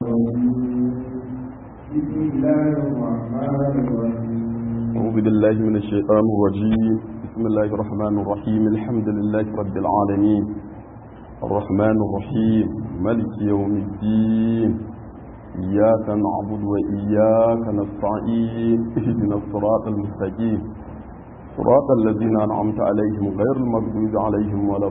بسم الله الرحمن الرحيم أعوذ بالله من الشيطان الرجيم بسم الله الرحمن الرحيم الحمد لله رب العالمين الرحمن الرحيم ملك يوم الدين إياك نعبد وإياك نستعين اهدنا الصراط المستقيم صراط الذين أنعمت عليهم غير المغضوب عليهم ولا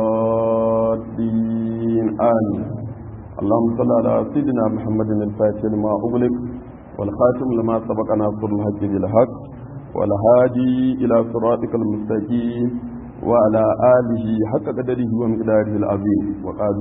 الضالين آمين اللهم صل على سيدنا محمد الفاتح لما أغلق والخاتم لما سبق ناصر الحق بالحق والهادي إلى صراطك المستقيم وعلى آله حق قدره ومقداره العظيم وقالوا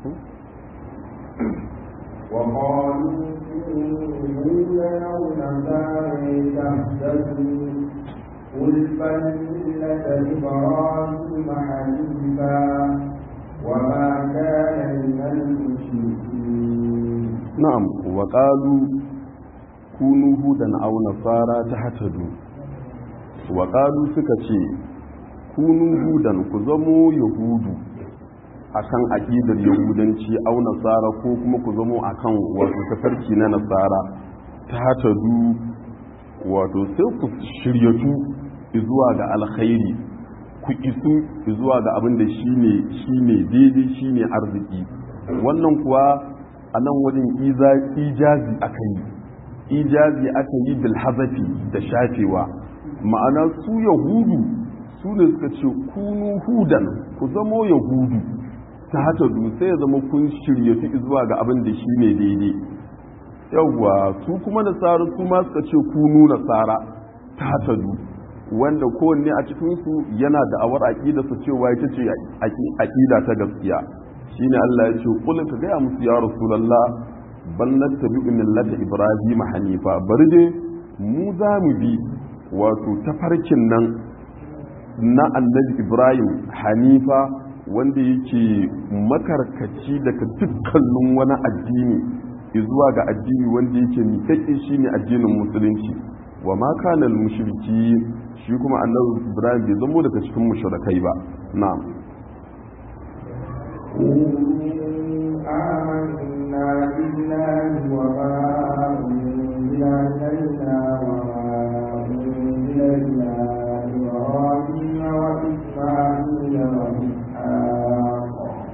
وقالوا إنا أو نصارى تهتدوا قل بل ملة إبراهيم حنيفا وما كان من المشركين نعم وقالوا كونوا هودا أو نصارى تهتدوا وقالوا سكتي كونوا هودا كزموا يهود akan aƙidar yahudanci au nasara ko kuma ku zamo akan wato tafarki na nasara ta hatadu wato sai ku shiryatu zuwa ga alkhairi ku isu zuwa ga abin da shine shine daidai shine arziki wannan kuwa a nan wajen ijazi aka yi ijazi aka yi bilhazafi da shafewa ma'ana su yahudu su ne suka ce kunu hudan ku zamo yahudu ta hata sai ya zama kun shirya fi zuwa ga abin da shi ne daidai yawwa su kuma nasara su ma suka ce kunu nasara ta hata wanda kowanne a cikinsu yana da awar aƙida su cewa ita ce aƙida ta gaskiya shine Allah ya ce kul ka gaya musu ya rasulullah bal nattabi'u millata ibrahim hanifa bari dai mu za mu bi wato tafarkin nan na annabi ibrahim hanifa wanda yake makarkaci daga dukkanin wani addini zuwa ga addini wanda yake miƙaƙe shine addinin musulunci wa ma kana mushriki shi kuma annabi ibrahim bai zamo daga cikin mushrikai ba na'am آمنا بالله وما أنزل إلينا وما أنزل إلى إبراهيم وإسماعيل وإسحاق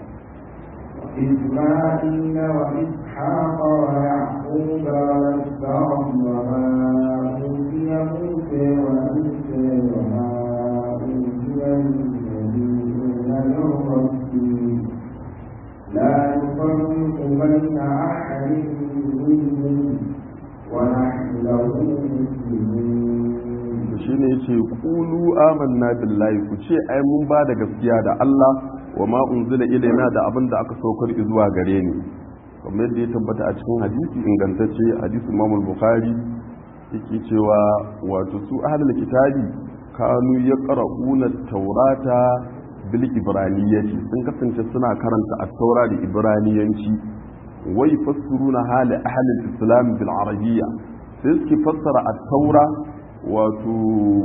وإسماعيل وإسحاق ويعقوب والأسباط وما أوتي موسى وعيسى وما أوتي النبيون من ربهم لا نفرق بين أحد منهم ونحن له مسلمون shi ne ce kulu amanna billahi ku ce ai mun ba da gaskiya da Allah wa ma unzila ilaina da abin da aka saukar zuwa gare ni kamar yadda ya tabbata a cikin hadisi ingantacce hadisi Imam Bukhari yake cewa wato su ahlul kitabi kanu yaqra'una taurata bil ibraniyyati sun kasance suna karanta at-taura da ibraniyanci wai fassaruna hali ahlul islam bil arabiyya sai suke fassara at-taura wato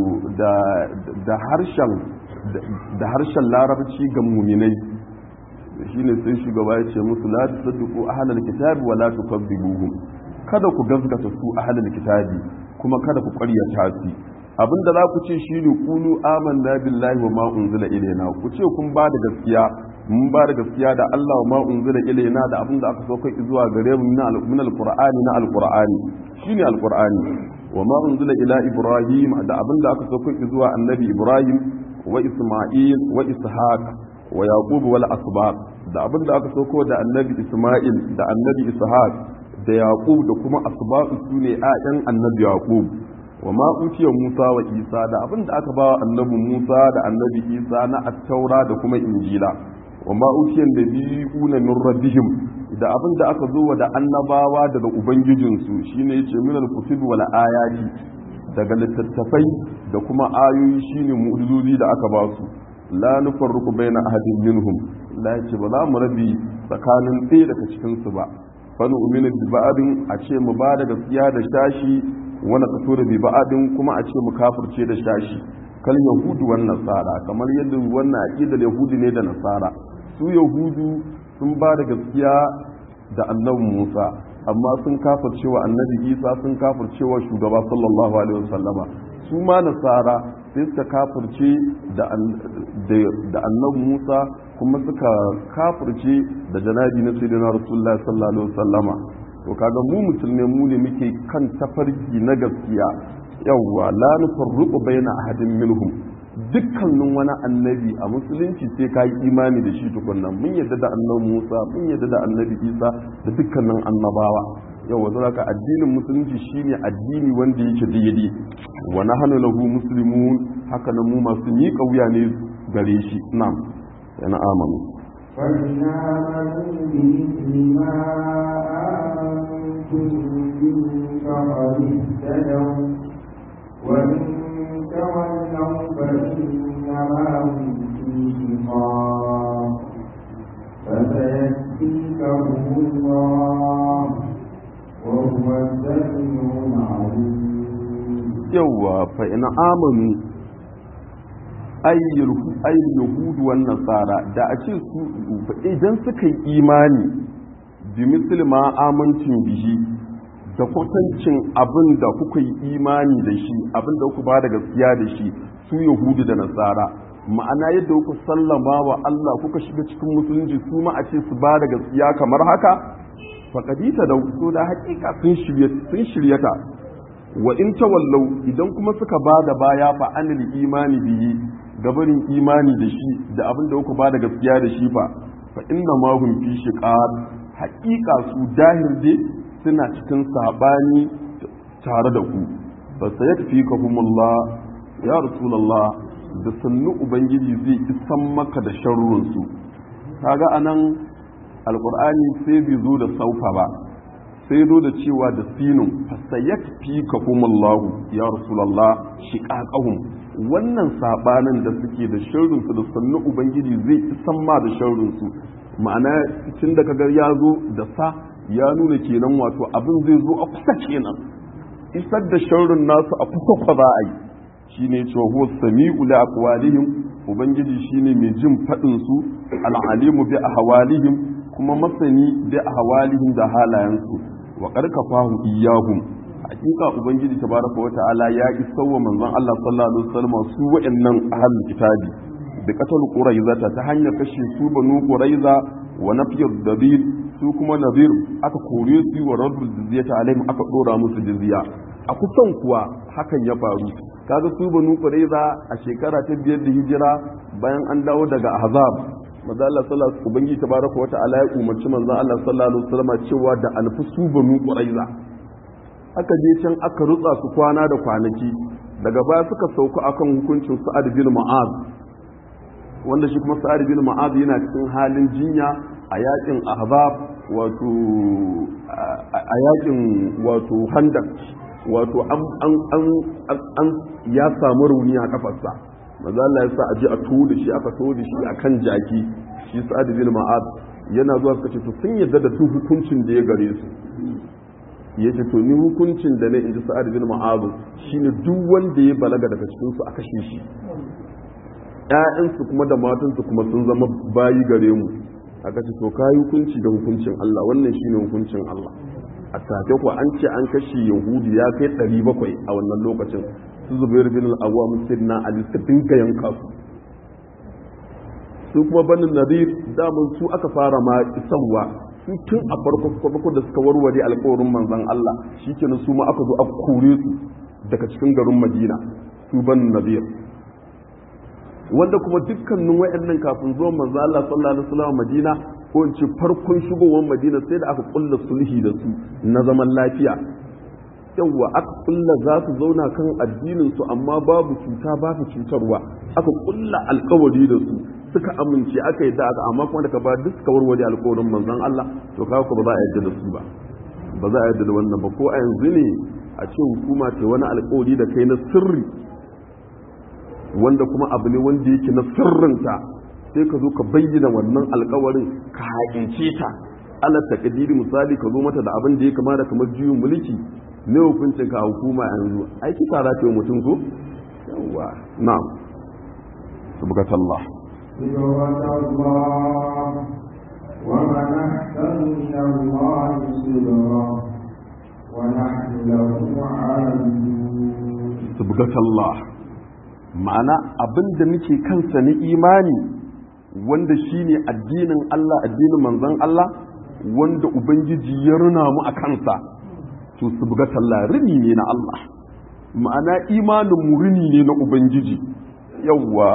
da harshen da harshen larabci ga muminai shine sai shugaba ya ce musu la tusaddiqu ahlal kitabi wa la tukazzibuhum kada ku gazgata su ahlal kitabi kuma kada ku ƙaryata su abinda za ku ce shine kulu amanna billahi wa ma unzila ilaina ku ce kun ba da gaskiya mun ba da gaskiya da Allah wa ma unzila ilaina da abinda aka sauka zuwa gare mu min alqur'ani na alqur'ani shine alqur'ani wa ma unzila ila ibrahim da abinda aka sauko zuwa annabi ibrahim wa isma'il wa ishaq wa yaqub wal asbaq da abinda aka sauko da annabi isma'il da annabi ishaq da yaqub da kuma asbaq sune ayan annabi yaqub wa ma utiya musa wa isa da abinda aka bawa annabi musa da annabi isa na at-taura da kuma injila wa ma utiya nabiyuna min rabbihim da abin da aka zo da annabawa daga ubangijinsu shine yace minal kutub wal ayati daga littattafai da kuma ayoyi shine mu'jizozi da aka ba su la nufarriqu baina ahadin minhum la yace ba za mu rabi tsakanin ɗaya daga cikin su ba fa nu'minu bi ba'din a ce mu ba da gaskiya da shashi wani kaso da bi ba'din kuma a ce mu kafirce da shashi kal yahudu wan nasara kamar yadda wannan aqidar yahudi ne da nasara su yahudu sun ba da gaskiya da annabi Musa amma sun kafircewa annabi isa sun kafircewa shugaba sallallahu alaihi wasallama su ma nasara sai suka kafirce da annabi musa kuma suka kafirce da janabi na sayyidina rasulullahi sallallahu alaihi wasallama to kaga mu musulmai mu ne muke kan tafarki na gaskiya yawwa la nufarriqu baina ahadin minhum dukkanin wani annabi a musulunci sai ka yi imani da shi tukunna mun yadda da annabi Musa mun yadda da annabi Isa da dukkanin annabawa yau wato haka addinin musulunci shine addini wanda yake daidai wa nahnu lahu muslimun haka nan mu masu miƙa wuya ne gare shi na'am yana amanu فإن آمنوا بمثل ما آمنتم به فقد اهتدوا وإن تولوا فإنما هم في شقاق فسيكفيكهم الله وهو السميع العليم yawwa fa ina amanu ayyul yahudu wan nasara da a ce su idan suka yi imani bi misli ma amantin bihi da kwatancin abin da kuka yi imani da shi abin da kuka ba da gaskiya da shi su yahudu da nasara ma'ana yadda kuka sallama wa Allah kuka shiga cikin musulunci su ma a ce su ba da gaskiya kamar haka faƙadita da so da haƙiƙa sun shiryata wa in tawallau idan kuma suka ba da baya fa anil imani bihi gabarin imani da shi da abin da kuka ba da gaskiya da shi fa fa inna ma hum fi shiqaq haƙiƙa su dahir dai suna cikin sabani tare da ku fa sayakfikahumullah ya rasulullah da sannu ubangiji zai isan maka da sharrun su kaga anan alqur'ani sai bai zo da saufa ba sai zo da cewa da sinun fasayat fi kahumullahu ya rasulullah shiqaqahum wannan sabanin da suke da sharrin su da sannu ubangiji zai isan ma da sharrin su ma'ana tun da kaga ya zo da sa ya nuna kenan wato abin zai zo a kusa kenan isar da sharrin nasu a kusa kwa za a yi shine cewa huwa sami'u li aqwalihim ubangiji shine mai jin fadin su al-alimu bi ahwalihim kuma masani bi ahwalihim da halayensu wa karkafahu iyahum hakika ubangiji tabaraka wata'ala ya isa wa manzon Allah sallallahu alaihi wasallam su wa'annan ahlul kitabi bi qatal quraiza ta hanyar kashe su banu quraiza wa nafiyud dabir su kuma nadir aka kore su wa raddul jizyata alaihim aka dora musu jizya a kusan kuwa hakan ya faru kaga su banu quraiza a shekara ta biyar da hijira bayan an dawo daga ahzab manzo Allah sallallahu alaihi ubangi tabaraka wa ta'ala ya umarci manzo Allah sallallahu alaihi wasallam cewa da alfusu banu quraiza aka je can aka rutsa su kwana da kwanaki daga baya suka sauka akan hukuncin Sa'ad bin Mu'az wanda shi kuma Sa'ad bin Mu'az yana cikin halin jinya a yakin Ahzab wato a yakin wato Handak wato an an an ya samu rauni a kafarsa maza Allah ya sa a je a tuwo da shi aka tuwo da shi a kan jaki shi sa'ad bin ma'ad yana zuwa suka ce to sun yadda da duk hukuncin da ya gare su ya ce to ni hukuncin da ne in ji sa'ad bin ma'ad shine duk wanda ya balaga daga cikin su a kashe shi ƴaƴansu kuma da matansu kuma sun zama bayi gare mu aka ce to kayi hukunci da hukuncin Allah wannan shine hukuncin Allah a take ku an ce an kashe yahudu ya kai 700 a wannan lokacin su zubair bin al-awwam sidna ali su dinga yanka su su kuma banin nadir daman su aka fara ma isarwa su tun a farko farko da suka warware alƙawarin manzon Allah shikenan su ma aka zo aka kore su daga cikin garin Madina su banin nadir wanda kuma dukkanin wayannan kafin zuwan manzon Allah sallallahu alaihi wasallam Madina ko in ce farkon shigowar Madina sai da aka kulla sulhi da su na zaman lafiya yawwa aka kulla za su zauna kan addinin su amma babu cuta babu cutarwa aka kulla alkawari da su suka amince aka yi da aka amma kuma daga ba duk suka warware alkawarin manzon Allah to kawo ko ba za a yarda da su ba ba za a yarda da wannan ba ko a yanzu ne a ce hukuma ta wani alkawari da kai na sirri wanda kuma abu ne wanda yake na sirrinta sai ka zo ka bayyana wannan alkawarin ka haƙince ta Allah ta kadiri misali ka zo mata da abin da ya kama da kamar juyin mulki ne hukuncin ka hukuma yanzu ai kisa za ta yi mutum ko yawa na'am subhanallahi صبغة الله ومن أحسن من الله صبرا ونحن له عابدون subgatallah ma'ana abinda muke kansa na imani wanda shine addinin Allah addinin manzon Allah wanda ubangiji ya runa mu a kansa to subgatallah rini ne na Allah ma'ana imanin mu rini ne na ubangiji yawa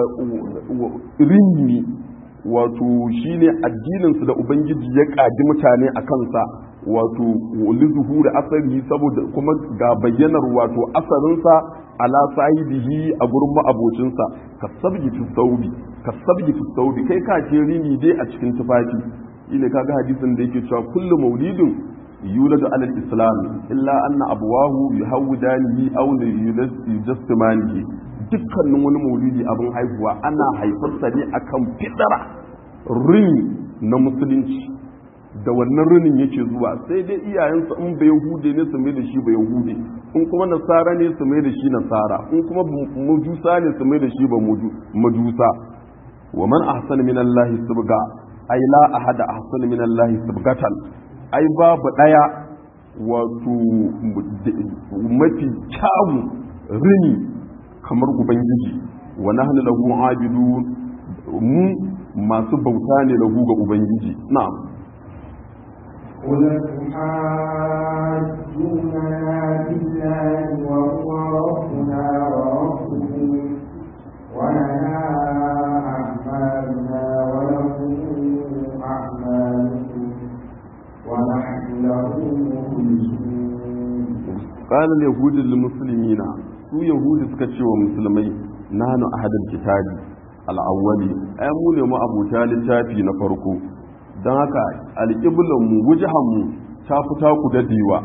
rini ne wato shine addininsu da ubangiji ya ƙaji mutane a kansa wato lizuhu da asari saboda kuma ga bayyanar wato asarinsa ala sahibihi a gurin ma'abocinsa ka sabgi fi saudi ka sabgi fi saudi kai ka ce rini dai a cikin tufafi shine kaga hadisin da yake cewa kullu maulidin yuladu ala islam illa anna abwahu yuhawidanihi aw yujassimanihi dukkanin wani maulidi abin haihuwa ana haifarsa ne akan fidara rini na musulunci da wannan rinin yake zuwa sai dai iyayensu in bai yahude ne su mai da shi bai yahude in kuma nasara ne su mai da shi nasara in kuma majusa ne su mai da shi ba majusa wa man ahsana min Allah subga ai la ahada ahsana min Allah subgatan ai babu daya wato mafi kyawu rini kamar ubangiji wa nahnu lahu abidun mu masu bauta ne lahu ga ubangiji na'am قل تحاجوننا بالله وهو ربنا وربكم ولنا أعمالنا ولكم أعمالكم ونحن له مخلصون قال اليهود للمسلمين su yahudi suka ce wa musulmai nanu ahadul kitabi al-awwali ai mu ne mu abuta littafi na farko don haka alƙiblan mu wujahan mu ta fita ku dadewa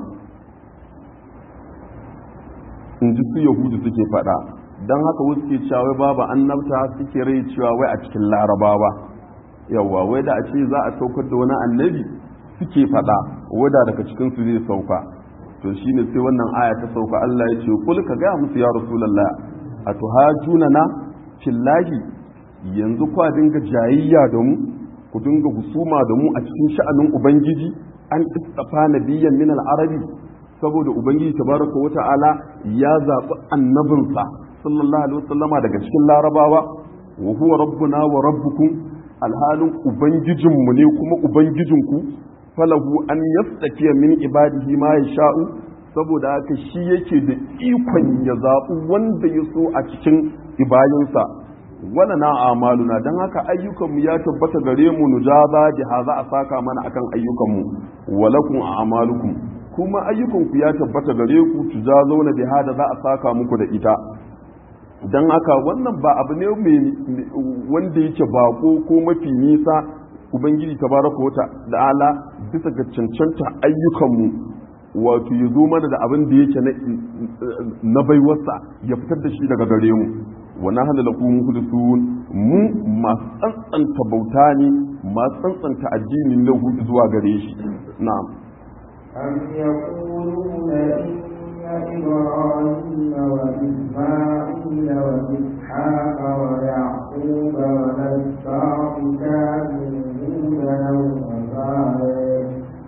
in ji su yahudi suke faɗa don haka wasu ke cewa babu annabta suke rai cewa wai a cikin larabawa yawa wai da a ce za a saukar da wani annabi suke faɗa wada daga cikin su zai sauka to shine sai wannan aya ta sauka Allah ya ce kul ka ga musu ya rasulullah atuhajuna na fillahi yanzu kwa dinga jayayya da mu ku dinga husuma da mu a cikin sha'anin ubangiji an istafa nabiyyan min al-arabi saboda ubangiji tabaraka wa ta'ala ya zaɓi annabinsa sallallahu alaihi wasallama daga cikin larabawa wa huwa rabbuna wa rabbukum alhalin ubangijinmu ne kuma ubangijinku falahu an yastakiya min ibadihi ma yasha'u saboda haka shi yake da ikon ya zaɓi wanda ya so a cikin ibayinsa wala na amaluna don haka ayyukanmu ya tabbata gare mu nujaza jiha za a saka mana akan ayyukanmu walakum a amalukum kuma ayyukanku ya tabbata gare ku tujazauna biha da za a saka muku da ita don haka wannan ba abu ne wanda yake bako ko mafi nisa ubangiji tabaraka wata da ala bisa ga cancanta ayyukanmu wato ya zo mana da abin da yake na baiwarsa ya fitar da shi daga gare mu wa nahnu lakum mukhlisun mu masu tsantsanta bauta ne masu tsantsanta addinin lahu zuwa gare shi na'am أم يقولون إن إبراهيم وإسماعيل وإسحاق ويعقوب والأسباط كانوا هودا أو نصارى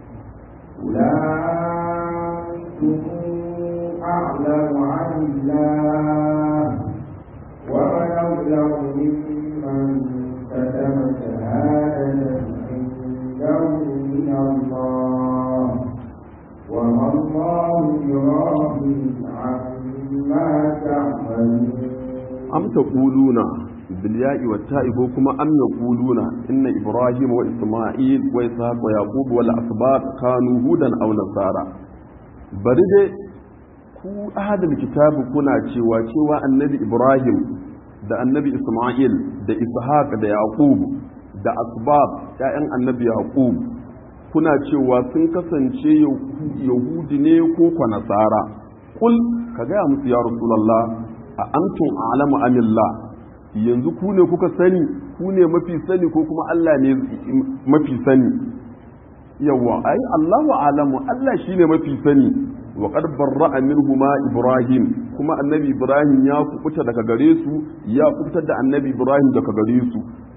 أولئكم أعلم عن الله ومن أظلم ممن كتم شهادة عنده من الله وما الله بغافل عما تعملون am taquluna bil ya'i wat ta'i ko kuma am yaquluna inna ibrahim wa isma'il wa ishaq wa yaqub wal asbat kanu hudan aw nasara bari dai ku ahadul kitabi kuna cewa cewa annabi ibrahim da annabi isma'il da ishaq da yaqub da asbab ya'yan annabi yaqub kuna cewa sun kasance yahudi ne ko kwa nasara kul ka gaya musu ya rasulullah a antum a'lamu amillah yanzu ku ne kuka sani ku ne mafi sani ko kuma Allah ne mafi sani yawa ai Allahu a'lamu Allah shine mafi sani wa qad barra'a minhuma Ibrahim kuma annabi Ibrahim ya kubuta daga gare su ya kubutar da annabi Ibrahim daga gare su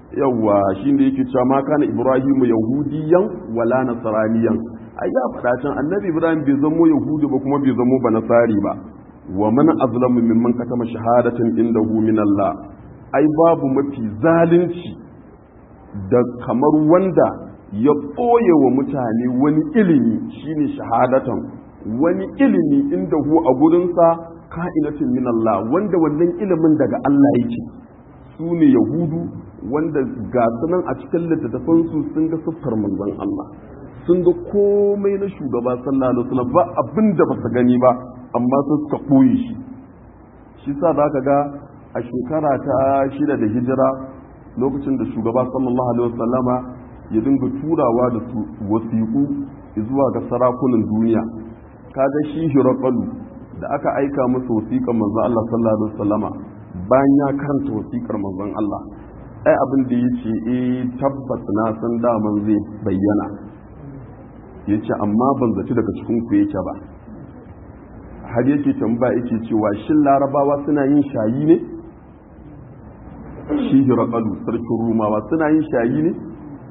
yawa shi ne yake cewa ma kana ibrahimu yahudiyan wala nasraniyan ai ya faɗa can annabi ibrahim bai zamo yahudi ba kuma bai zamo ba nasari ba wa man azlamu mimman katama shahadatan indahu min Allah ai babu mafi zalunci da kamar wanda ya ɓoye wa mutane wani ilimi shine shahadatan wani ilimi inda hu a gurinsa ka'inatin min Allah wanda wannan ilimin daga Allah yake su ne yahudu wanda ga sunan a cikin littattafansu sun ga siffar manzon Allah sun ga komai na shugaba sallallahu alaihi wasallam ba abin da ba su gani ba amma sun suka ɓoye shi shi sa za ka ga a shekara ta shida da hijira lokacin da shugaba sallallahu alaihi wasallama ya dinga turawa da su wasiƙu zuwa ga sarakunan duniya kaga shi hirakalu da aka aika masa wasiƙar manzon Allah sallallahu alaihi wasallama bayan ya karanta wasiƙar manzon Allah ai abin da yace eh tabbas na san daman zai bayyana yace amma ban zaci daga cikin ku yake ba har yake tambaya yake cewa shin larabawa suna yin shayi ne shi hirakalu sarkin rumawa suna yin shayi ne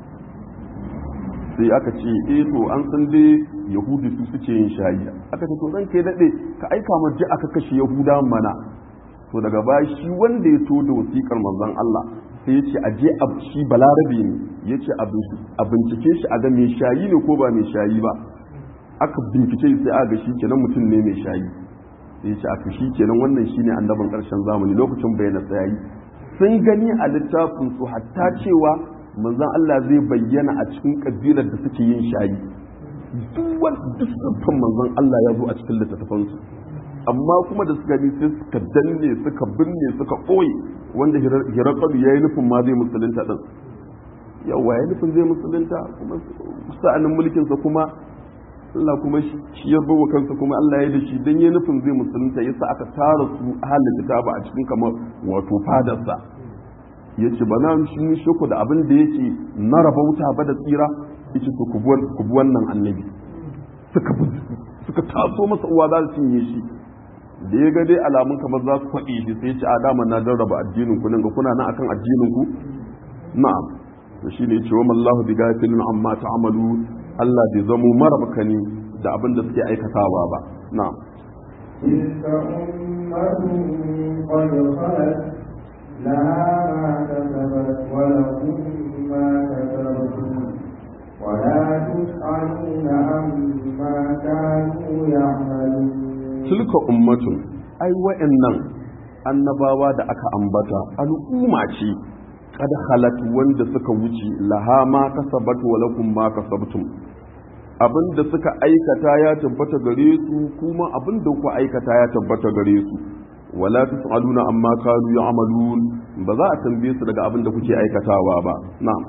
sai aka ce eh to an san dai yahudi su suke yin shayi aka ce to zan kai daɗe ka aika mu ji aka kashe yahuda mana to daga baya shi wanda ya to da wasiƙar manzon Allah sai ya ce a je a shi balarabe ne ya ce a bincike shi a ga mai shayi ne ko ba mai shayi ba aka bincike sai aka ga shi kenan mutum ne mai shayi sai ya ce aka shi kenan wannan shine annabin ƙarshen zamani lokacin bayyana tsayayi sun gani a littafin su hatta cewa manzon Allah zai bayyana a cikin kabilar da suke yin shayi duk wanda duk manzon Allah ya zo a cikin littattafansu amma kuma da suka bi sai suka danne suka binne suka ɓoye wanda hirakalu ya yi nufin ma zai musulunta ɗin yawa ya nufin zai musulunta kuma sa'anin mulkinsa kuma Allah kuma shi ya bawa kansa kuma Allah ya da shi dan ya nufin zai musulunta yasa aka tara su ahalin kitaba a cikin kamar wato fadarsa ya ce ba na shi shoko da abin da yake na rabauta ba da tsira ya ce ku bi wannan annabi suka taso masa uwa za su cinye shi da ya ga dai alamun kamar za su faɗi shi sai ce a dama na jarraba addinin ku nan ga kuna nan akan addinin ku na'am to shine ya ce wa mallahu bi gafilin amma ta'malu Allah bai zamo marabkani da abin da suke aikatawa ba na'am تلك أمة قد خلت لها ما كسبت ولكم ما كسبتم ولا تسألون عما كانوا يعملون tilka ummatun ai wa'annan annabawa da aka ambata al'umma ce kad halat wanda suka wuce laha ma kasabat wa lakum ma kasabtum abinda suka aikata ya tabbata gare su kuma abinda ku aikata ya tabbata gare su wala tusaluna amma kanu ya'malun ba za a tambaye su daga abinda kuke aikatawa ba na'am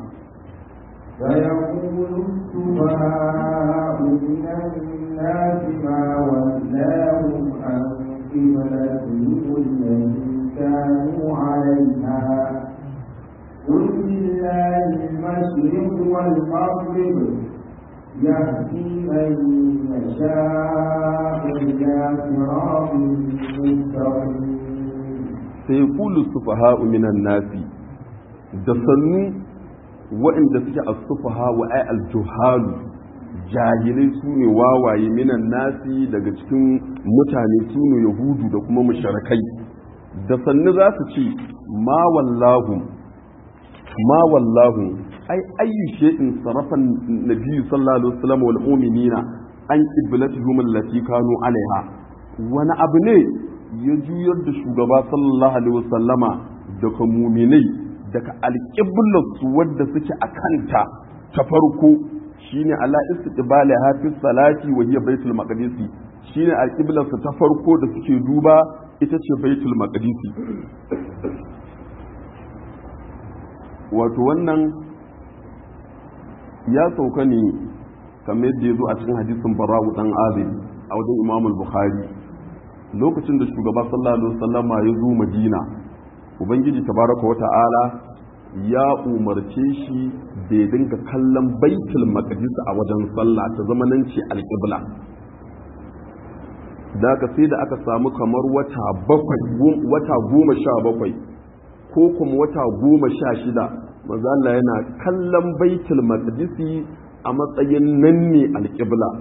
فيقول السفهاء من الناس ما ولاهم عن قبلتهم التي كانوا عليها قل لله المشرق والمغرب يهدي من يشاء إلى صراط مستقيم sai kulu sufaha'u minan nasi da sannu waɗanda suke a sufaha wa ai aljuhalu jahilai su ne wawaye minan nasi daga cikin mutane su ne yahudu da kuma mushrikai da sannu za su ce ma wallahu ma wallahu ai ayyu shay'in sarafa nabiyyu sallallahu alaihi wasallam wal mu'minina an qiblatuhum allati kanu alaiha wani abu ne ya juyar da shugaba sallallahu alaihi wasallama daga muminai daga alƙiblarsu wadda suke a kanta ta farko shine ala istiqbali hafiz salati wa hiya baitul maqdisi shine alƙiblarsu ta farko da suke duba ita ce baitul maqdisi wato wannan ya sauka ne kamar yadda ya zo a cikin hadisin bara'u dan azib a wajen imamul bukhari lokacin da shugaba sallallahu alaihi wasallama ya zo madina ubangiji tabaraka wa ta'ala ya umarce shi da ya dinga kallon baitul maqdis a wajen sallah ta zamanin ce alqibla da ka sai da aka samu kamar wata bakwai wata goma sha bakwai ko kuma wata goma sha shida manzo Allah yana kallon baitul maqdisi a matsayin nan ne alqibla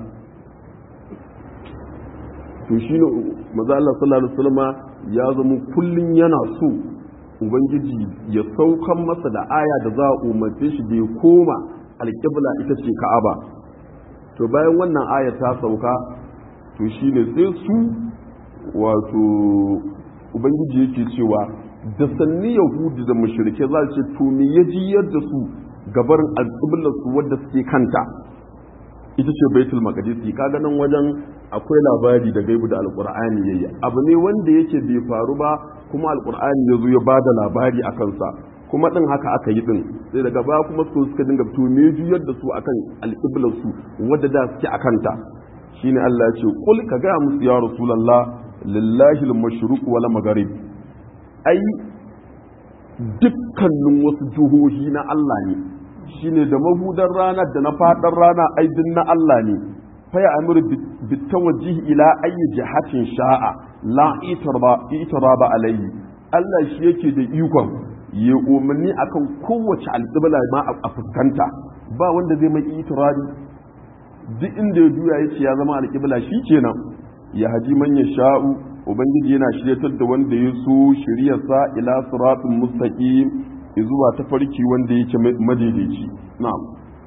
to shine manzo Allah sallallahu alaihi wasallam ya zama kullun yana so ubangiji ya saukan masa da aya da za a umarce shi da ya koma alqibla ita ce ka'aba to bayan wannan aya ta sauka to shine sai su wato ubangiji yake cewa da sanni yahudi da mushrike za su ce to me ya jiyar da su gabar alƙiblar su wadda suke kanta ita ce baitul maqdis kaga nan wajen akwai labari da gaibu da alqur'ani yayi abu ne wanda yake bai faru ba kuma alqur'ani ya zo ya bada labari a kansa kuma din haka aka yi din sai daga baya kuma su suka dinga to me juyar da su akan alƙiblar su wadda da suke akanta shine Allah ya ce kul ka ga musu ya rasulullah lillahi al-mashruq wal maghrib ai dukkanin wasu jihohi na Allah ne shine da mahudar rana da na fadar rana ai din na Allah ne fa ya amuru bitawajjihi ila ayyi jihatin sha'a la itarba itaraba alayhi Allah shi yake da ikon ya umarni akan kowace alƙibla ma a fuskanta ba wanda zai mai itirabi duk inda ya juya yace ya zama alƙibla shi kenan ya haji man ya sha'u ubangiji yana shiryatar da wanda ya so shiryarsa ila siratin mustaqim zuwa ta farki wanda yake madaidaici na'am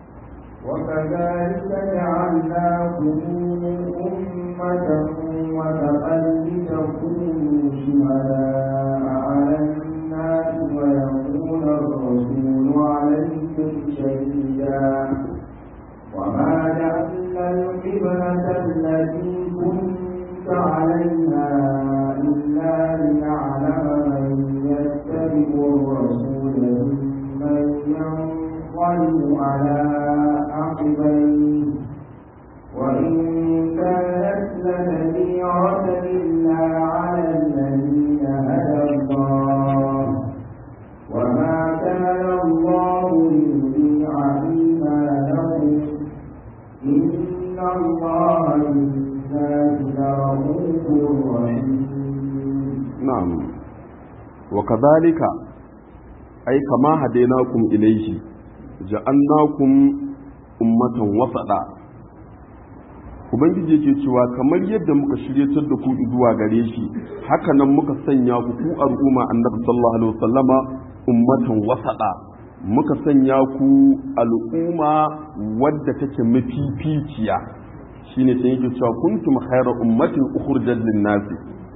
وكذلك جعلناكم أمة وسطا لتكونوا شهداء على الناس ويكون الرسول عليكم شهيدا وما جعلنا القبلة التي كنت عليها إلا لنعلم من يتبع الرسول ممن ينقلب على عقبيه وإن كانت لكبيرة إلا على الذين هدى الله وما كان الله ليضيع إيمانهم إن الله بالناس لرؤوف رحيم na'am wa kadhalika ai kama hadainakum ilayhi ja'alnakum ummatan wasada ubangiji yake cewa kamar yadda muka shiryatar da ku zuwa gare shi haka nan muka sanya ku ku al'umma annabi sallallahu alaihi wasallama ummatan wasada muka sanya ku al'umma wadda take mafificiya shine sai yake cewa kuntum khayra ummatin ukhrijat lin-nasi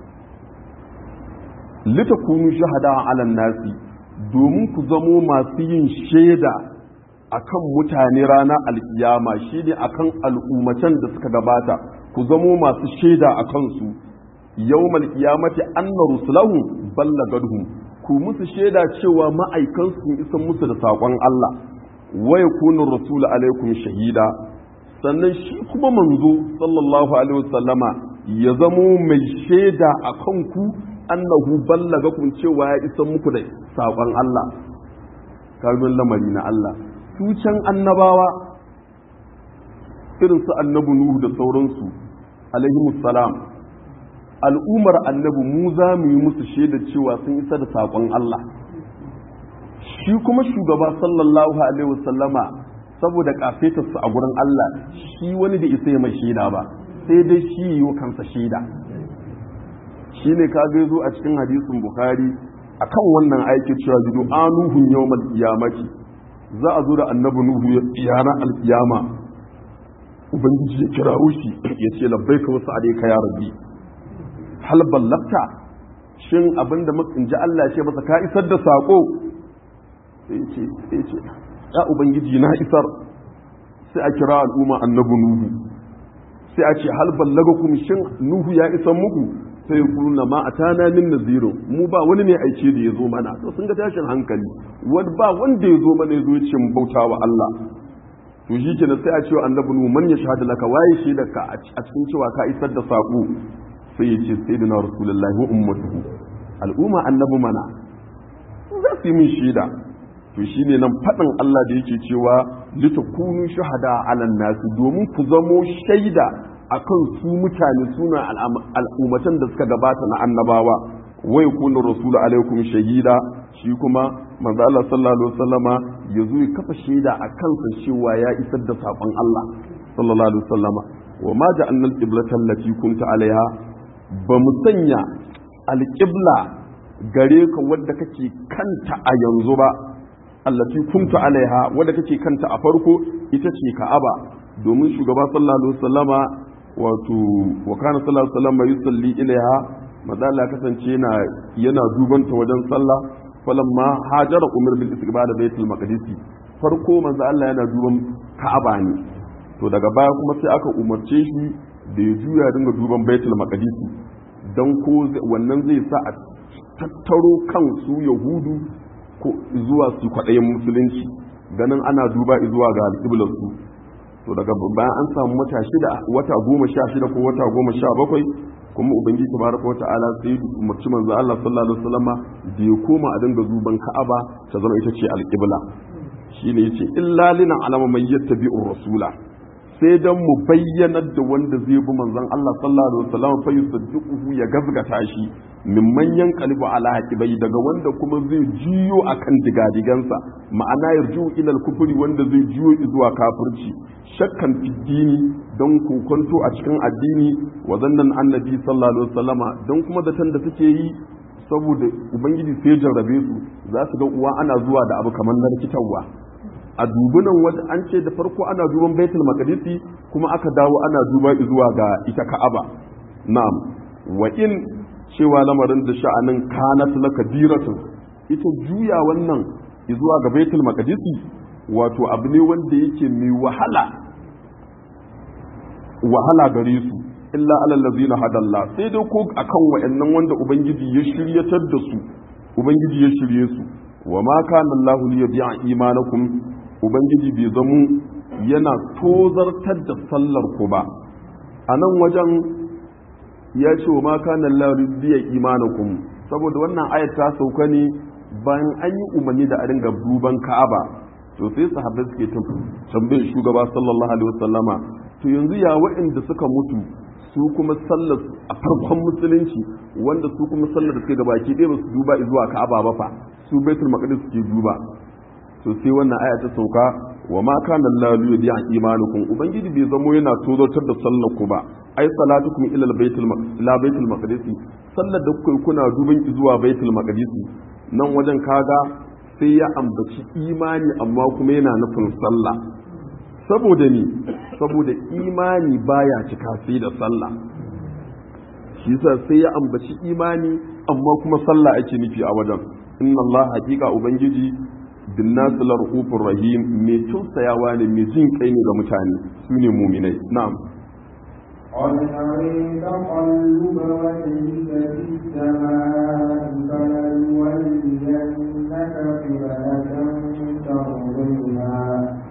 litakunu shahada ala nasi domin ku zamo masu yin shaida akan mutane ranar alkiyama shine akan al'ummatan da suka gabata ku zamo masu shaida a kansu yawmal qiyamati anna rusulahum ballagadhum ku musu shaida cewa ma'aikansu sun isan musu da saƙon Allah wa yakunu rasul alaikum shahida sannan shi kuma manzo sallallahu alaihi wasallama ya zamo mai shaida akan ku annahu ballaga kun cewa ya isa muku da saƙon Allah kalmin lamari na Allah su can annabawa irin su annabi Nuhu da sauransu alaihi salam al'umar annabi mu za mu yi musu shaida cewa sun isa da saƙon Allah shi kuma shugaba sallallahu alaihi wasallama saboda kafetarsa a gurin Allah shi wani da isa ya mai shaida ba sai dai shi yi wa kansa shaida shi ne ka zo a cikin hadisin bukhari akan wannan aiki cewa jidu anuhun yawmal qiyamati za a zo da annabi nuhu yana alkiyama ubangiji ya kirawo shi ya ce labbaika wasu alayka ya rabbi hal ballagta shin abinda in ji Allah ce masa ka isar da sako sai ce sai ce ya ubangiji na isar sai a kira al'umma annabi nuhu sai a ce hal ballagakum shin nuhu ya isar muku sai ya kuruna ma a tana min naziro mu ba wani ne aice da ya zo mana to sun ga tashin hankali wani ba wanda ya zo mana ya zo ya ce mu bauta wa Allah to shi kenan sai a ce annabi nu man ya shahada laka waye shi da ka a cikin cewa ka isar da sako sai ya ce sayyidina rasulullahi wa ummatuhu al'umma annabi mana za su yi min shaida to shine nan faɗin Allah da yake cewa litakunu shuhada ala nasi domin ku zamo shaida akan su mutane suna al'ummatan da suka gabata na annabawa wai kuna rasulu alaikum shahida shi kuma manzo Allah sallallahu alaihi wasallama ya zo ya kafa shaida a kansa cewa ya isar da sakon Allah sallallahu alaihi wasallama wa ma ja'alna al-qiblata allati kunta alaiha ba mu sanya al-qibla gare ka wadda kake kanta a yanzu ba allati kunta alaiha wadda kake kanta a farko ita ce Ka'aba domin shugaba sallallahu alaihi wasallama wato wa kana sallallahu alaihi wasallama yusalli ilaiha maza Allah kasance yana yana duban ta wajen sallah falamma hajara umar bil istiqbal baitul maqdis farko manzo Allah yana duban Ka'aba ne to daga baya kuma sai aka umarce shi da ya juya dinga duban baitul maqdis dan ko wannan zai sa a tattaro kan su yahudu ko zuwa su kwaɗayin musulunci ganin ana duba zuwa ga alƙiblar su to daga bayan an samu wata shida wata goma sha shida ko wata goma sha bakwai kuma ubangiji tabaraka wata'ala sai umarci manzo Allah sallallahu alaihi wasallama da ya koma a dinga zuban Ka'aba ta zama ita ce alqibla shine yace illa lina alama man yattabi'ur rasula sai dan mu bayyanar da wanda zai bi manzon Allah sallallahu alaihi wasallam fa yusaddiquhu ya gazgata shi min manyan qalbu ala haqibai daga wanda kuma zai jiyo akan digadigansa ma'ana yarju ila al-kufri wanda zai jiyo zuwa kafirci shakkan fiddini don kokonto a cikin addini wa zannan annabi sallallahu alaihi wasallama don kuma zaton da suke yi saboda ubangiji sai jarrabe su za su ga uwa ana zuwa da abu kamar na rikitarwa a dubunan wata an ce da farko ana duban baitul maqdisi kuma aka dawo ana duba zuwa ga ita ka'aba na'am wa in cewa lamarin da sha'anin kanat laka diratun ita juya wannan zuwa ga baitul maqdisi wato abu ne wanda yake mai wahala wahala gare su illa alal ladzina hadalla sai dai ko akan wayannan wanda ubangiji ya shiryatar da su ubangiji ya shirye su wa ma kana Allahu li yadi'a imanakum ubangiji bai zamu yana tozartar da sallar ku ba a nan wajen ya ce wa ma kana Allahu li yadi'a imanakum saboda wannan ayat ta sauka ne bayan an yi umarni da a dinga duban Ka'aba to sai sahabbai suke tambayar shugaba sallallahu alaihi wasallama to yanzu ya waɗanda suka mutu su kuma sallar a farkon musulunci wanda su kuma sallar da suke gabaki ɗaya ba su duba zuwa ka'aba ba fa su baitul maqdis suke duba to sai wannan aya ta sauka wa ma kana Allahu yadi'a imanukum ubangiji bai zamo yana tozartar da sallar ku ba ai salatukum ila baitul ila baitul maqdis sallar da kuka kuna duban zuwa baitul maqdis nan wajen kaga sai ya ambaci imani amma kuma yana nufin sallah saboda ni saboda imani baya cika sai da sallah shi yasa sai ya ambaci imani amma kuma sallah ake nufi a wajen inna Allah hakika ubangiji bin nasu larhufur rahim mai tausayawa ne mai jin kai ne ga mutane su ne muminai na'am قد نري تقلب وجهك في السماء فلنولينك قبلة ترضيها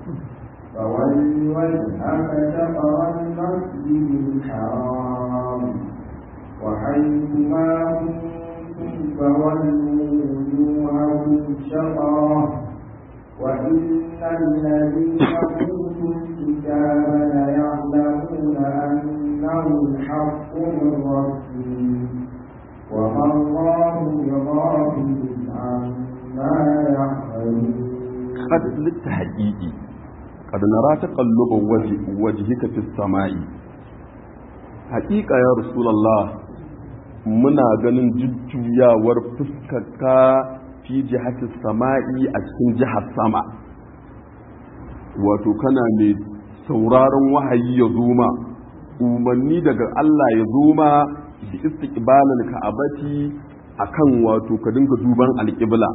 فول وجهك شطر المسجد الحرام وحيث ما كنتم فولوا وجوهكم شطره وإن الذين أوتوا الكتاب ليعلمون أنه الحق من ربهم وما الله بغافل عما يعملون قد للتحقيق قد نرى تقلب وجه وجهك في السماء حقيقة يا رسول الله muna ganin jujjuyawar fuskarka fi jihati sama'i a cikin jihar sama wato kana mai sauraron wahayi ya zuma umarni daga Allah ya zuma da istiqbalal ka'abati akan wato ka dinga duban alƙibla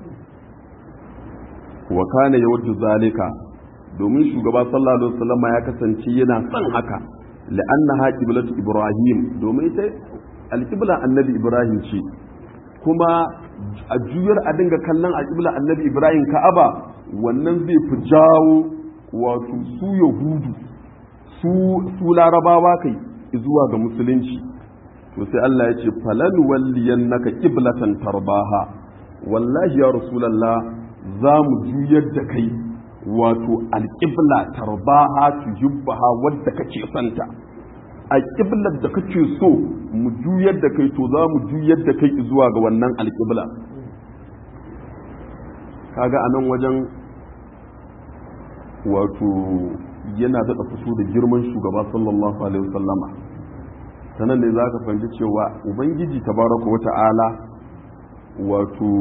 wa kana yawaddu zalika domin shugaba sallallahu alaihi wasallam ya kasance yana son haka la'annaha qiblatu ibrahim domin ita alqibla annabi ibrahim ce kuma a juyar a dinga kallon alqibla annabi ibrahim ka'aba wannan zai fi jawo wato su yahudu su su larabawa kai zuwa ga musulunci to sai Allah ya ce falan walliyannaka qiblatan tarbaha wallahi ya rasulullah za mu juyar da kai wato alƙibla tarbaha tuhibbaha wadda kake santa a ƙiblar da kake so mu juyar da kai to za mu juyar da kai zuwa ga wannan alƙibla kaga a nan wajen wato yana daɗa fito da girman shugaba sallallahu alaihi wasallama ta nan ne za ka fahimci cewa ubangiji tabaraka wa ta'ala wato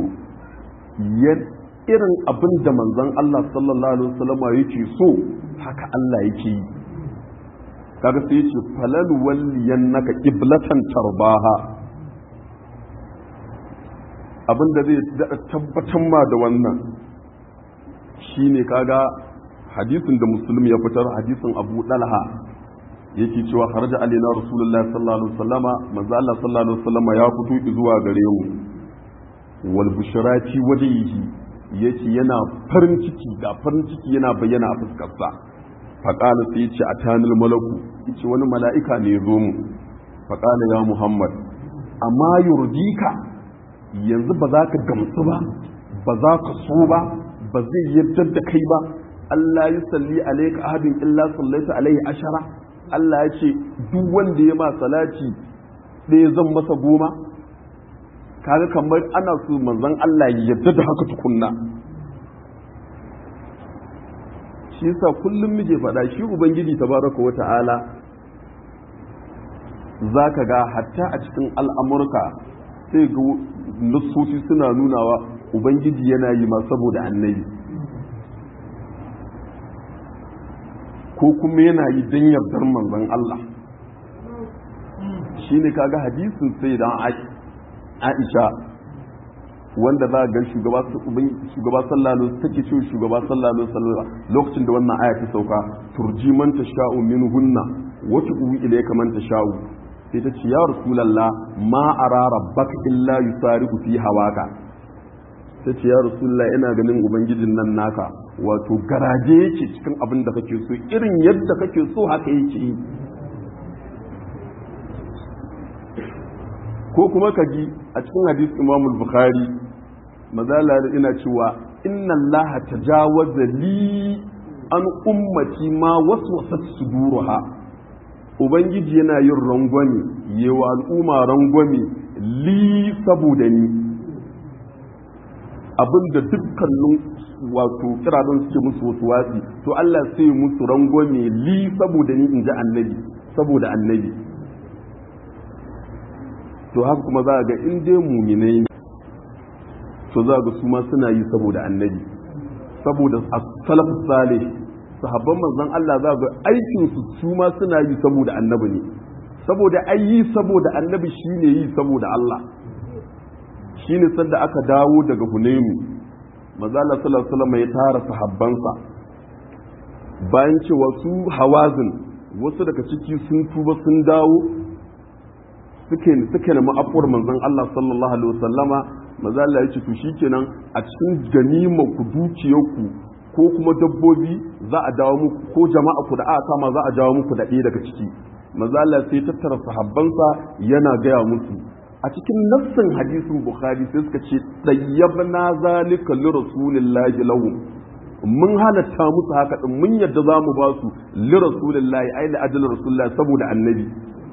irin abin da manzon Allah sallallahu alaihi wasallama yake so haka Allah yake yi kaga sai yace falal walliyannaka qiblatan tarbaha abin da zai daɗa tabbatar ma da wannan shine kaga hadisin da musulmi ya fitar hadisin abu dalha yake cewa kharaja alaina rasulullahi sallallahu alaihi wasallama manzo Allah sallallahu alaihi wasallama ya fito zuwa gare mu wal bushrati wajhihi yace yana farin ciki ga farin ciki yana bayyana a fuskarsa faqala sai yace atanil malaku yace wani mala'ika ne ya zo mu faqala ya muhammad amma yurdika yanzu ba za ka gamsu ba ba za ka so ba ba zai yarda da kai ba Allah ya salli alaika ahadin illa sallaita alaihi ashara Allah ya ce duk wanda ya ma salati ɗaya zan masa goma kaga kamar ana so manzon Allah ya yarda da haka tukunna shi yasa kullum muke faɗa shi ubangiji tabaraka wa ta'ala zaka ga hatta a cikin al'amurka sai ga nassoci suna nunawa ubangiji yana yi ma saboda annabi ko kuma yana yi don yardar manzon Allah shi ne kaga hadisin sai dan Aisha wanda za a ga shugaba shugaba sallallahu take ce shugaba sallallahu alaihi lokacin da wannan aya ta sauka turji man tasha'u minhunna wa tu'u ilayka man tasha'u sai ta ce ya rasulallah ma ara rabbaka illa yusari'u fi hawaka ta ce ya rasulallah ina ganin ubangijin nan naka wato garaje yake cikin abin da kake so irin yadda kake so haka yake yi ko kuma ka ji a cikin hadis imamul bukhari mazala ina cewa inna allaha tajawaza li an ummati ma waswasat suduruha ubangiji yana yin rangwame yewa al'umma rangwame li saboda ni abinda dukkanin wato kiradon suke musu wasu watsi to Allah sai musu rangwame li saboda ni in ji annabi saboda annabi to haka kuma za a ga in dai muminai ne to za ga su ma suna yi saboda annabi saboda salaf salih sahabban manzon Allah za ga aikin su su ma suna yi saboda annabi ne saboda ai yi saboda annabi shine yi saboda Allah shine sanda aka dawo daga Hunainu manzo Allah sallallahu alaihi wasallam ya tara sahabbansa bayan cewa su hawazin wasu daga ciki sun tuba sun dawo suke suke na ma'afuwar manzon Allah sallallahu alaihi wasallama manzo Allah ya ce to shikenan a cikin ganimar ku dukiyarku ko kuma dabbobi za a dawo muku ko jama'a ku da aka kama za a dawo muku da ɗaya daga ciki manzo Allah sai tattara sahabbansa yana gaya musu a cikin nassin hadisin bukhari sai suka ce tayyabna zalika li rasulillahi lahum mun halatta musu haka din mun yadda za mu ba su li rasulillahi ai li ajli rasulillahi saboda annabi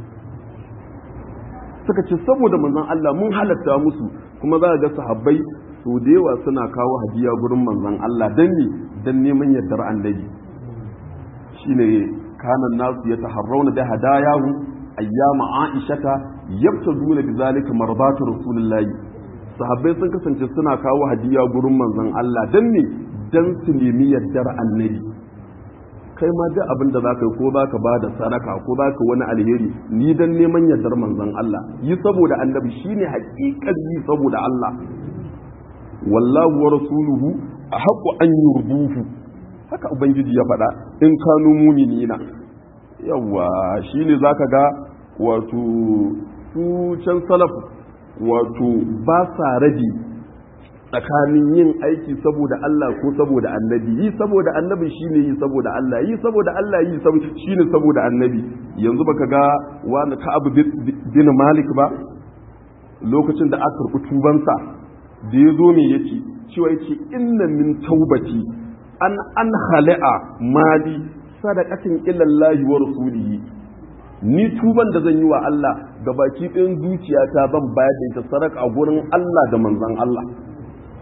suka ce saboda manzon Allah mun halatta musu kuma za ga sahabbai so da yawa suna kawo hadiya gurin manzon Allah dan ne dan neman yardar annabi shine kana nasu ya taharrauna da hadayahu ayyama aishata yabtaduna bizalika marbatu rasulillahi sahabbai sun kasance suna kawo hadiya gurin manzon Allah dan ne dan su nemi yardar annabi kai ma duk abin da zaka yi ko zaka ba da sadaka ko zaka wani alheri ni dan neman yardar manzon Allah yi saboda annabi shine haƙiƙar yi saboda Allah wallahu wa rasuluhu ahqqu an yurduhu haka ubangiji ya faɗa in kanu muminina yawa shine zaka ga wato su can salaf wato ba sa rabi tsakanin yin aiki saboda Allah ko saboda annabi yi saboda annabi shine yi saboda Allah yi saboda Allah yi shine saboda annabi yanzu baka ga wani Ka'ab bin Malik ba lokacin da aka karɓi tubansa da ya zo me yace cewa yace inna min taubati an an khala'a mali sadaqatin ila Allah wa rasulihi ni tuban da zan yi wa Allah ga baki ɗayan zuciyata ban bayar da ita sadaka gurin Allah da manzon Allah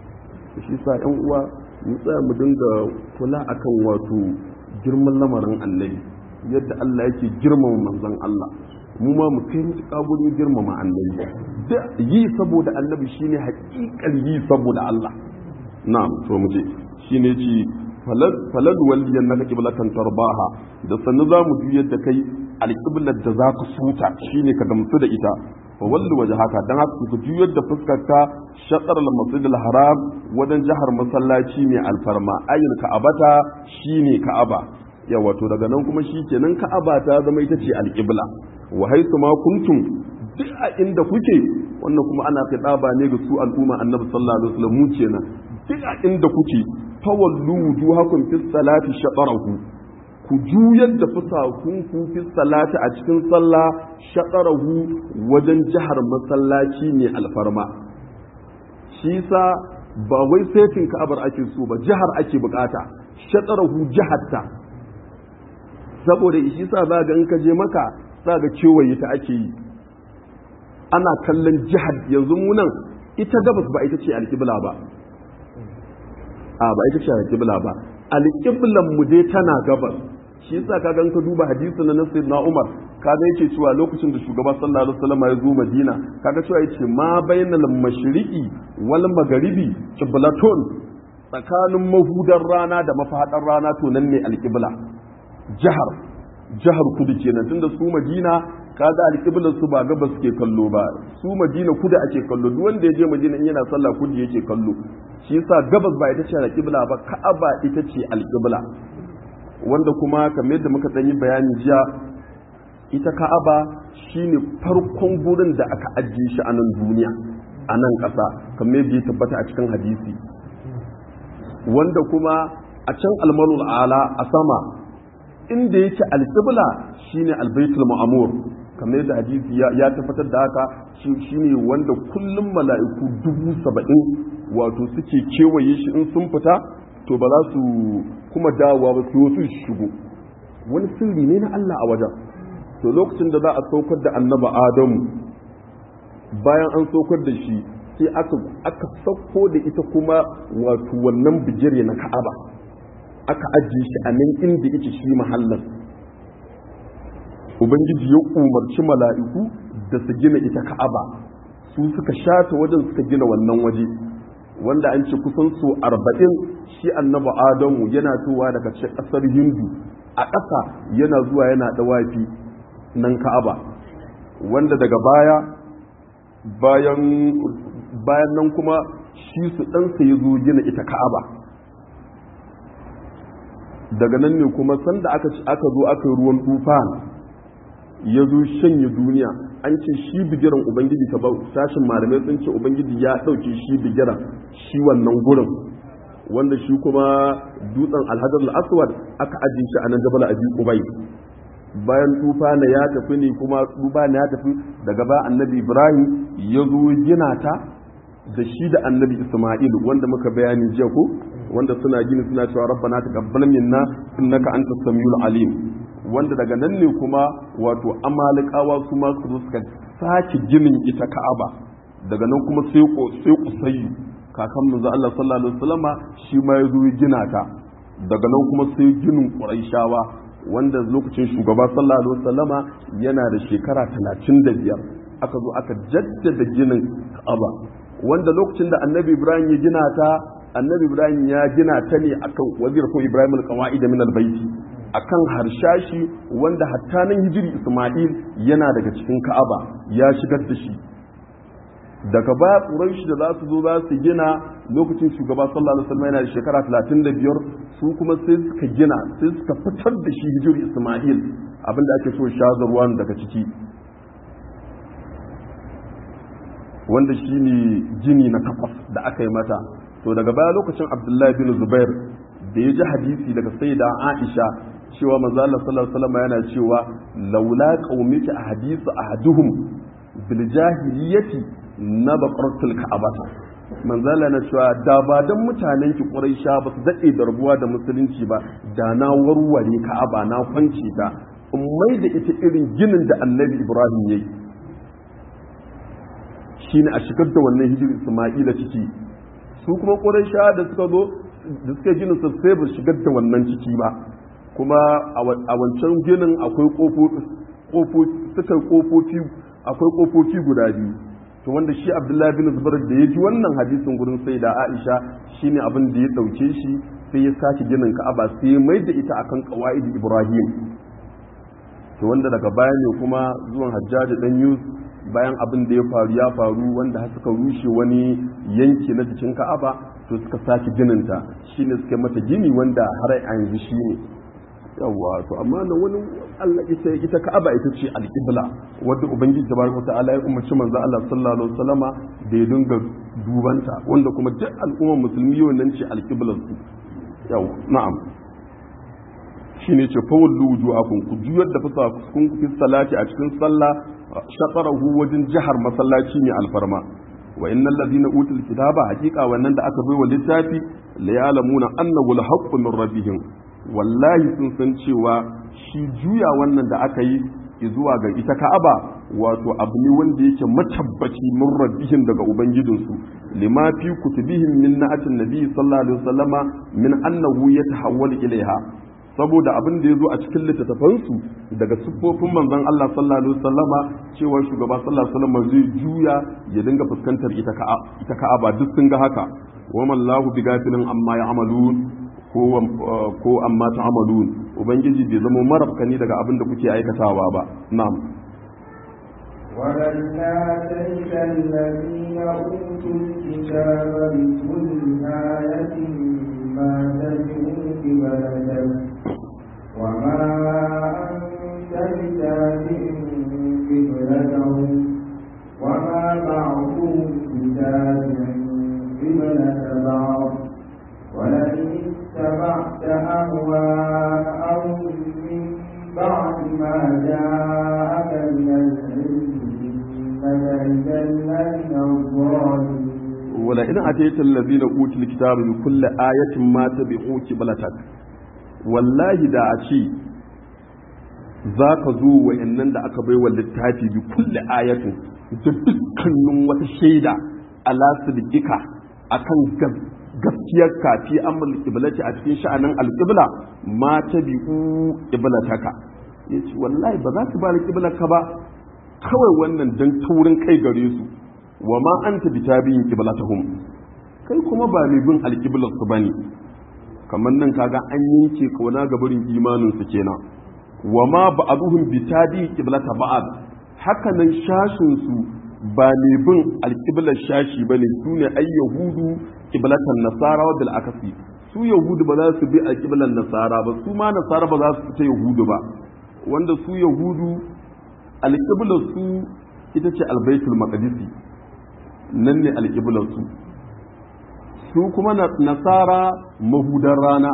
shi sa yan uwa mu tsaya mu dinga kula akan wato girman lamarin annabi yadda Allah yake girmama manzon Allah mu ma mu kai mutuƙa gurin girmama annabi da yi saboda annabi shine haƙiƙar yi saboda Allah na'am to mu je shine ci falal waliyan naka qiblatan tarbaha da sannu za mu juyar da kai alqiblar da za ka suta shine ka gamsu da ita fa wallu wajhaka dan haka ku juyar da fuskarka shatar al-masjid al-haram wajen jihar masallaci mai alfarma ayyul ka'abata shine ka'aba yawa to daga nan kuma shikenan ka'aba ta zama ita ce alqibla wa haythu ma kuntum duk a inda kuke wannan kuma ana fitaba ne ga su al'umma annabi sallallahu alaihi wasallam mu kenan duk a inda kuke fawallu wujuhakum fis salati shatarahu ku juyar da fusakunku fis salati a cikin sallah shatarahu wajen jihar masallaci ne alfarma shi sa ba wai setin ka'abar ake so ba jihar ake bukata shatarahu jihatta saboda shi sa za ga in ka je maka za ga kewaye ta ake yi ana kallon jihar yanzu mu nan ita gabas ba ita ce alƙibla ba a ba ita ce alƙibla ba alƙiblan mu dai tana gabas shi yasa ka ga ka duba hadisi na Nasir na Umar kaga yake cewa lokacin da shugaba sallallahu alaihi wasallam ya zo Madina kaga cewa yace ma bainal mashriqi wal magharibi qiblatun tsakanin mahudar rana da mafadar rana to nan ne alƙibla jihar jihar kudu kenan tunda su Madina kaga alƙiblar su ba gabas ke kallo ba su Madina kudu ake kallo duk wanda ya je Madina in yana sallah kudu yake kallo shi yasa gabas ba ita ce alƙibla ba Ka'aba ita ce alƙibla wanda kuma kamar yadda muka ɗan yi bayani jiya ita Ka'aba shine farkon gurin da aka ajiye shi a nan duniya a nan ƙasa kamar yadda ya tabbata a cikin hadisi wanda kuma a can almarul ala a sama inda yake alƙibla shine albaitul ma'amur kamar yadda hadisi ya tabbatar da haka shine wanda kullum mala'iku dubu saba'in wato suke kewaye shi in sun fita to ba za su kuma dawowa ba su su shigo wani sirri ne na Allah a wajen to lokacin da za a saukar da annaba adamu bayan an saukar da shi sai aka aka sauko da ita kuma wato wannan bijire na ka'aba aka ajiye shi a nan inda yake shi mahallin ubangiji ya umarci mala'iku da su gina ita ka'aba su suka shata wajen suka gina wannan waje wanda an ce kusan su arba'in shi annabi adamu yana towa daga ƙasar hindu a ƙasa yana zuwa yana dawafi nan ka'aba wanda daga baya bayan bayan nan kuma shi su ɗansa ya zo gina ita ka'aba daga nan ne kuma sanda aka aka zo aka yi ruwan tufan ya zo shanye duniya an ce shi bigiran ubangiji ta sashin malamai sun ce ubangiji ya ɗauke shi bigiran shi wannan gurin wanda shi kuma dutsen alhajar al'aswad aka ajiye shi a nan jabal abi kubai bayan tufana ya tafi ne kuma tufana ya tafi daga ba annabi ibrahim ya zo gina ta da shi da annabi isma'il wanda muka bayani jiya ko wanda suna gini suna cewa rabbana taqabbal minna innaka antas samiul alim wanda daga nan ne kuma wato amalikawa su ma su suka sake ginin ita ka'aba daga nan kuma sai ko sai kusayyu kakan manzo Allah sallallahu alaihi wasallama shi ma ya zo gina ta daga nan kuma sai ginin quraishawa wanda lokacin shugaba sallallahu alaihi wasallama yana da shekara 35 aka zo aka jaddada ginin ka'aba wanda lokacin da annabi ibrahim ya gina ta annabi ibrahim ya gina ta ne akan wazir ko ibrahim al-qawaid min al-baiti akan harshashi wanda hatta nan hijiri Ismail yana daga cikin Ka'aba ya shigar da shi daga baya Quraysh da za su zo za su gina lokacin shugaba sallallahu alaihi wasallam yana da shekara 35 su kuma sai suka gina sai suka fitar da shi hijiri Ismail abinda ake so shazarwan daga ciki wanda shine jini na takwas da aka yi mata to daga baya lokacin Abdullahi bin Zubair da ya ji hadisi daga sayyida Aisha cewa manzo Allah sallallahu alaihi wasallam yana cewa laula qaumika ahadisu ahaduhum bil jahiliyyati na baqaratul ka'abata manzo Allah na cewa da ba dan mutanen ki Quraisha ba su dade da rabuwa da musulunci ba da na warware Ka'aba na kwance ta in mai da ita irin ginin da Annabi Ibrahim yayi shine a shigar da wannan hijiri Isma'ila ciki su kuma ƙuraysha da suka zo da suka gina su sai ba shigar da wannan ciki ba kuma a wancan ginin akwai ƙofofi suka ƙofofi akwai ƙofofi guda biyu to wanda shi abdullahi bin zubair da ya ji wannan hadisin gurin sai da aisha shine abin da ya ɗauke shi sai ya sake ginin ka'aba sai ya mai da ita akan qawaid ibrahim to wanda daga baya ne kuma zuwan hajjaji dan yus bayan abin da ya faru ya faru wanda har suka rushe wani yanki na jikin ka'aba to suka sake gininta shine suka mata gini wanda har a yanzu shine yawa to amma nan wani Allah ita ita ka'aba ita ce alqibla wanda ubangiji tabaraka ta'ala ya umarci manzo Allah sallallahu alaihi wasallama da ya dinga dubanta wanda kuma duk al'ummar musulmi yau nan ce alqiblar su yawa na'am shine ce fa wallu wujuhakum ku juyar da fusa kun fi salati a cikin sallah shaqarahu wajen jihar masallaci ne alfarma wa innal ladina utul kitaba haqiqa wannan da aka baiwa littafi la ya'lamuna annahu al-haqqu min rabbihim wallahi sun san cewa shi juya wannan da aka yi zuwa ga ita ka'aba wato abu ne wanda yake matabbaci min rabbihim daga ubangijinsu lima fi kutubihim min na'atin nabi sallallahu alaihi wasallama min annahu yatahawwal ilaiha saboda abin da ya zo a cikin littattafansu daga siffofin manzon Allah sallallahu alaihi wasallama cewa shugaba sallallahu alaihi wasallama zai juya ya dinga fuskantar ita ita ka'aba duk sun ga haka wa mallahu bigafilin amma ya'malun ko amma ta'amalun ubangiji bai zama marafkani daga abin da kuke aikatawa ba na'am ولن آتيت الذين أوتوا الكتاب بكل آية ما تدعو ببلدك وما أنت بتابع قبلتهم وما بعضهم بتابع قبلة بعض ولئن اتبعت أهواءهم من بعد ما جاءك من العلم إنك إذا لمن الظالمين ولئن أتيت الذين أوتوا الكتاب بكل آية ما تبعوا قبلتك wallahi da a ce za ka zo wa'annan da aka bai wa littafi bi kulle ayatin da dukkanin wata shaida ala sidqika akan gaskiyar kafi amul qiblati a cikin sha'anin alqibla ma tabi'u qiblataka yace wallahi ba za su ba alqiblarka ba kawai wannan dan taurin kai gare su wa ma anta bitabi'in qiblatahum kai kuma ba mai bin alqiblar su bane kamar nan kaga an yanke kauna ga barin imanin su kenan wa ma ba'aduhum bitabi qiblata ba'ad haka nan shashin su ba ne bin alqiblar shashi bane su ne ay yahudu qiblatan nasara wa bil akasi su yahudu ba za su bi alqiblar nasara ba su ma nasara ba za su fita yahudu ba wanda su yahudu alqiblar su ita ce albaitul maqdisi nan ne alqiblar su su kuma nasara mahudan rana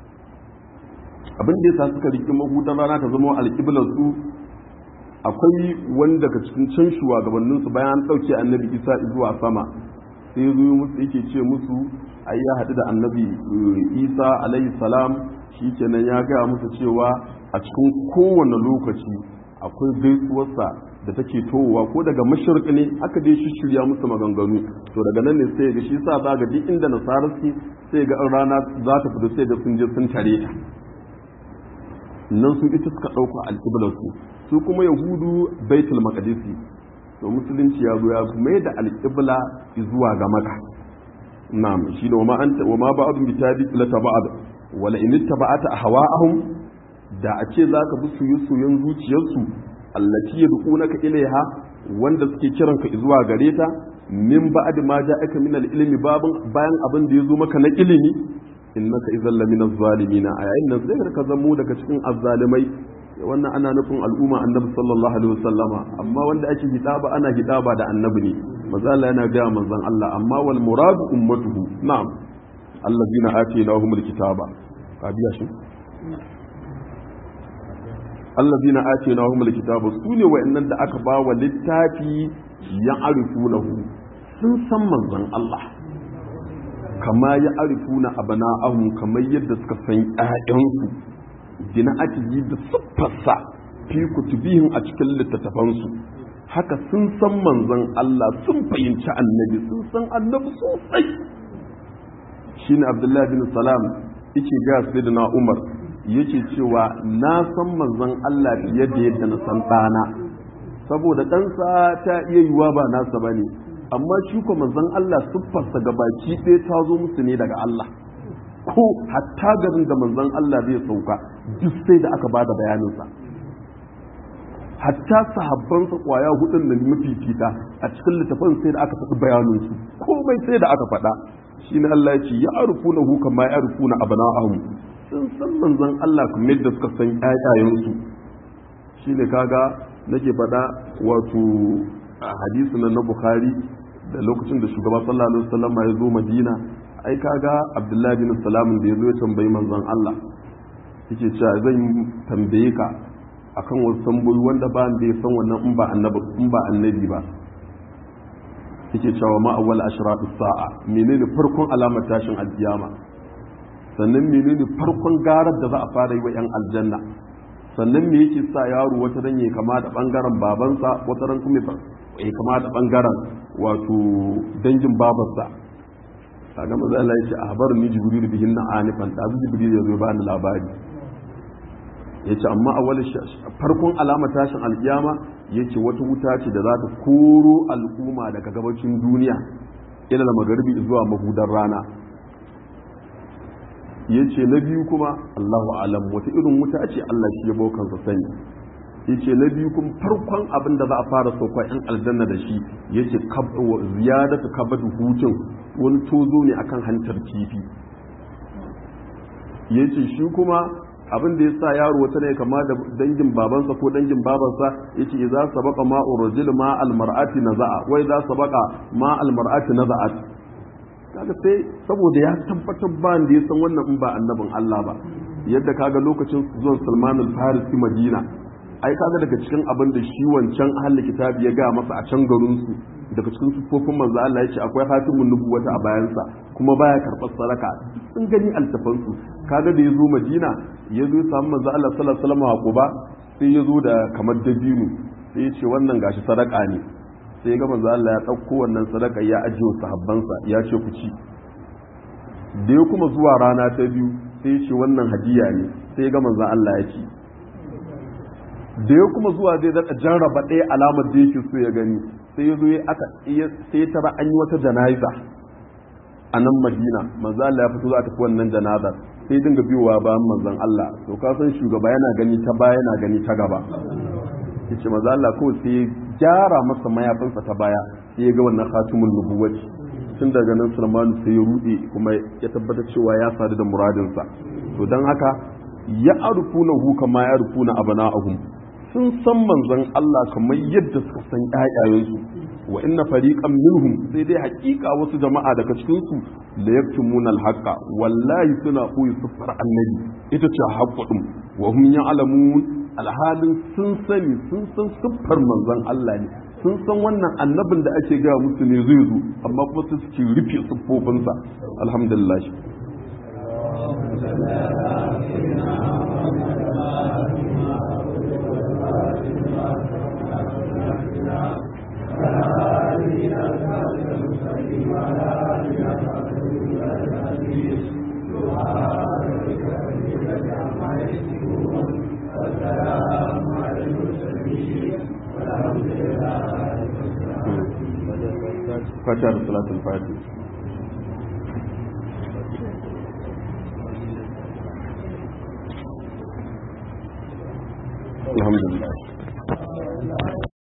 abin da yasa suka riki mahudan rana ta zama alƙiblar su akwai wanda daga cikin can shugabannin su bayan an ɗauke annabi isa zuwa sama sai zo musu yake ce musu ai ya haɗu da annabi isa alayhi salam shikenan ya gaya musu cewa a cikin kowane lokaci akwai gaisuwarsa da take towa ko daga mashirk ne aka dai shi shirya musu maganganu to daga nan ne sai ga shi sa za ga duk inda nasara suke sai ga rana za ta fito sai ga sun je sun tare ta nan su ita suka ɗauka alƙiblar su su kuma yahudu baitul maqdisi to musulunci ya zo ya mai da alƙibla zuwa ga maka na'am shi ne wa ma anta wa ma ba'dun bi tabi la taba'ad wala in ittaba'ata ahwa'ahum da a ce zaka bi soyayyen zuciyarsu allati yad'unaka ilaiha wanda suke kiran ka zuwa gare ta min ba'd ma ja'aka min al-ilmi babun bayan abin da yazo maka na ilimi innaka idzal lamina zalimin a yayin nan sai ka zamo daga cikin azzalimai wannan ana nufin al'umma annabi sallallahu alaihi wasallama amma wanda ake hitaba ana hitaba da annabi ne manzo Allah yana ga manzon Allah amma wal muradu ummatuhu na'am allazina atainahumul kitaba ka biya shi allazina atainahumul kitaba sune wayannan da aka ba wa littafi ya arifunahu sun san manzon Allah kama ya arifuna abana'ahum kamar yadda suka san ƴaƴansu dina atiyi da siffarsa fi kutubihim a cikin littattafansu haka sun san manzon Allah sun fahimci annabi sun san annabi sosai shine abdullahi bin salam yake ga sayyidina umar yake cewa na san manzon Allah fiye da yadda na san ɗana saboda ɗansa ta iya yiwa ba nasa ba ne amma shi ko manzon Allah siffarsa ga baki ɗaya ta zo musu ne daga Allah ko hatta garin da manzon Allah zai sauka duk sai da aka bada bayaninsa hatta sahabbansa kwaya hudun da mafifita a cikin littafin sai da aka faɗi bayaninsu komai sai da aka faɗa shi ne Allah ya ce ya arufu na hu kama ya arufu na abana ahu sun san manzon Allah kuma yadda suka san ƴaƴayensu shi ne kaga nake faɗa wato a hadisi na Bukhari da lokacin da shugaba sallallahu alaihi wasallam ya zo Madina ai kaga Abdullahi bin Salam da ya zo ya tambayi manzon Allah yake cewa zan tambaye ka akan wasu tambayoyi wanda ba da ya san wannan in ba annabi in ba annabi ba yake cewa ma awwal ashratu sa'a menene farkon alamar tashin alkiyama sannan menene farkon garar da za a fara yi wa yan aljanna sannan me yake sa yaro wata ran ya kama da bangaren babansa wata ran kuma ya kama da bangaren wato dangin babarsa kaga maza Allah ya ce a habarin ni jibril bihin na anifan da jibril ya zo ba ni labari ya ce amma a wani farkon alama tashin alkiyama ya ce wata wuta ce da za ta koro al'umma daga gabacin duniya ila da magharibi zuwa mahudar rana ya ce na biyu kuma allahu alam wata irin wuta ce allah shi ya baukansa sani ya ce na biyu kuma farkon abin da za a fara sauka yan aljanna da shi ya ce ziyadatu kabadu hutun wani tozo ne akan hantar kifi ya ce shi kuma abin da ya sa yaro wata ne kama da dangin babansa ko dangin babansa ya ce za su baka ma'ur rajul ma almar'ati naza'a wai za su baka ma almar'ati naza'at kaga sai saboda ya tabbatar ba da ya san wannan in ba annabin Allah ba yadda kaga lokacin zuwan Salman al-Farisi Madina ai kaga daga cikin abin da shi wancan ahli kitabi ya ga masa a can garin su daga cikin sufofin manzo Allah ya ce akwai hatimun nubuwata a bayansa kuma baya karɓar sadaka sun gani altafan su kaga da ya zo Madina ya zo ya samu manzo Allah sallallahu alaihi wasallam a Quba sai ya zo da kamar dabino sai ya ce wannan gashi sadaka ne sai ga manzo Allah ya ɗauko wannan sadaka ya ajiye wa sahabbansa ya ce ku ci da ya kuma zuwa rana ta biyu sai ya ce wannan hadiya ne sai ga manzo Allah ya ci da ya kuma zuwa zai daɗa jarraba ɗaya alamar da yake so ya gani sai ya zo ya aka sai ya tara an yi wata jana'iza a nan madina manzo Allah ya fito za a tafi wannan janazar sai dinga biyowa bayan manzon Allah to ka san shugaba yana gani ta baya yana gani ta gaba yace manzo Allah ko sai gyara masa mayafinsa ta baya sai ya ga wannan khatimul nubuwati tun daga nan Sulman sai ya rude kuma ya tabbatar cewa ya sadu da muradinsa to dan haka ya arfuna hu kama ya arfuna abana'ahum sun san manzon Allah kamar yadda suka san ƴaƴayensu wa inna fariqan minhum sai dai haƙiƙa wasu jama'a daga cikin su la yaktumuna al-haqqa wallahi suna koyi sufar annabi ita ce haqqun wa hum ya'lamun alhalin sun sani sun san siffar manzon Allah ne sun san wannan annabin da ake gaya musu ne zai zo amma kuma su suke rufe siffofinsa alhamdulillah fata da salatul fati alhamdulillah